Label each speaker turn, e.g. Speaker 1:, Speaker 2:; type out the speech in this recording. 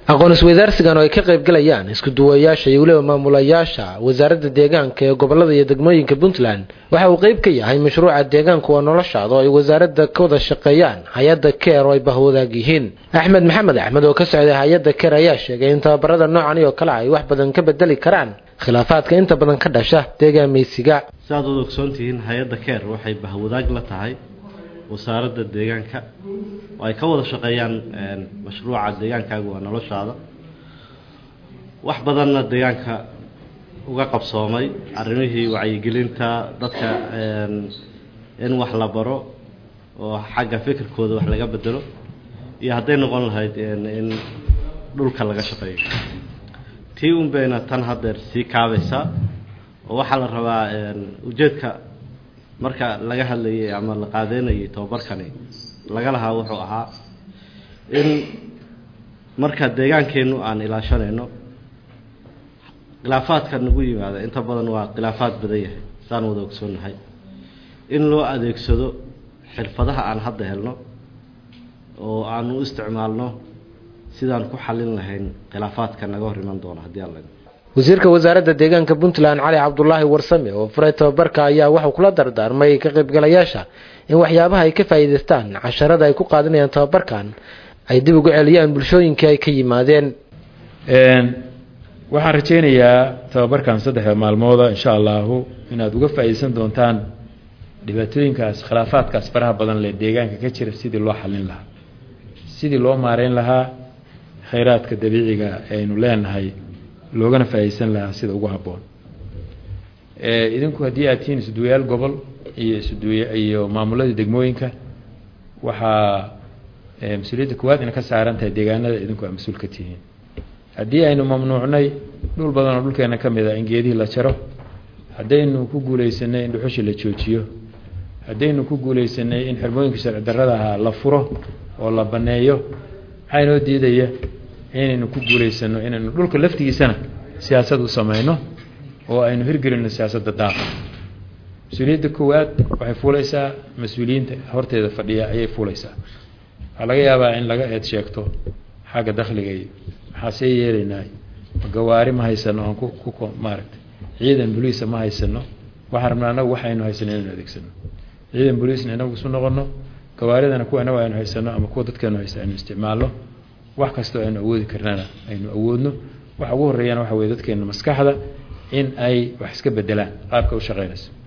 Speaker 1: aqoon isweydaarsigan oo ay ka qaybgalayaan isku duwayaasha iyo weliba maamulayaasha wasaaradda deegaanka ee gobolada iyo degmooyinka puntland waxa uu qeyb ka yahay mashruuca deegaanku waa noloshaada oo ay wasaaradda ka wada shaqeeyaan hay-adda keer oo ay bahwadaag yihiin axmed maxamed axmed oo ka socday hay-adda keer ayaa sheegay in tababarada noocan oo kale ay wax badan ka bedeli karaan khilaafaadka inta badan ka dhasha deegaameysiga
Speaker 2: siaad wada ogsoontihiin hay-adda keer waxay bahwadaag la tahay wasaaradda deegaanka oo ay ka wada shaqeeyaan mashruuca deegaankaagu waa noloshaada wax badanna deegaanka uga qabsoomay arrimihii wacyigelinta dadka in wax la baro oo xagga fikirkooda wax laga bedelo iyo hadday noqon lahayd in dhulka laga shaqeeyo tii un bayna tan haddeer sii kaabaysaa oo waxaa la rabaa ujeedka marka laga hadlayay ama la qaadeynayay tababarkani laga lahaa wuxuu ahaa in marka deegaankeennu aan ilaashanayno khilaafaadka nagu yimaada inta badan waa khilaafaad badan yahay saan wada ogsoonnahay in loo adeegsado xirfadaha aan hadda helno oo aanu u isticmaalno sidaan ku xallin lahayn khilaafaadka naga hor iman doona haddii alla
Speaker 1: wasiirka wasaaradda deegaanka puntland cali cabdulaahi warsame oo furay tababarka ayaa waxuu kula dardaarmay ka qaybgalayaasha in waxyaabaha ay ka faa'iidaystaan casharada ay ku qaadanayaan tababarkan ay dib ugu celiyaan bulshooyinkii ay ka yimaadeen
Speaker 3: waxaan rajaynayaa tababarkan saddexda maalmooda insha allahu inaad uga faa'iidaysan doontaan dhibaatooyinkaas khilaafaadkaas faraha badan leh deegaanka ka jira sidii loo xallin lahaa sidii loo maareyn lahaa khayraadka dabiiciga aynu leenahay loogana faa'iidaysan lahaa sida ugu habboon idinku haddii aad tihiin isuduwayaal gobol iyo isuduwa iyo maamuladii degmooyinka waxaa mas-uuliyadda koowaad ina ka saaran tahay deegaanada idinku aa mas-uul ka tihiin haddii aynu mamnuucnay dhul badan oo dhulkeena ka mid a in geedihii la jaro haddaynu ku guulaysanay in dhuxushii la joojiyo haddaynu ku guulaysanay in xirmooyinka sharci darrada ahaa la furo oo la banneeyo maxaa inoo diidaya inaynu ku guulaysano inaynu dhulka laftigiisana siyaasad u samayno oo aynu hirgelino siyaasadda daaqa mas-uuliyadda koowaad waxay fuulaysaa mas-uuliyiinta horteeda fadhiya ayay fuulaysaa waxaa laga yaabaa in laga eed sheegto xagga dakhliga iyo maxaa see yeelaynaa gawaari ma haysano aan ku maaragtay ciidan boliisa ma haysano waxaan rabnaa anagu waxaynu haysano inaynu adeegsano ciidan boliisna inagu isu noqono gawaaridana kuwa inagu aynu haysano ama kuwa dadkeenu haysta aynu isticmaalno wax kastoo aynu awoodi karnana aynu awoodno waxa ugu horreeyana waxa weye dadkeena maskaxda in ay wax iska bedelaan qaabka u shaqeynayso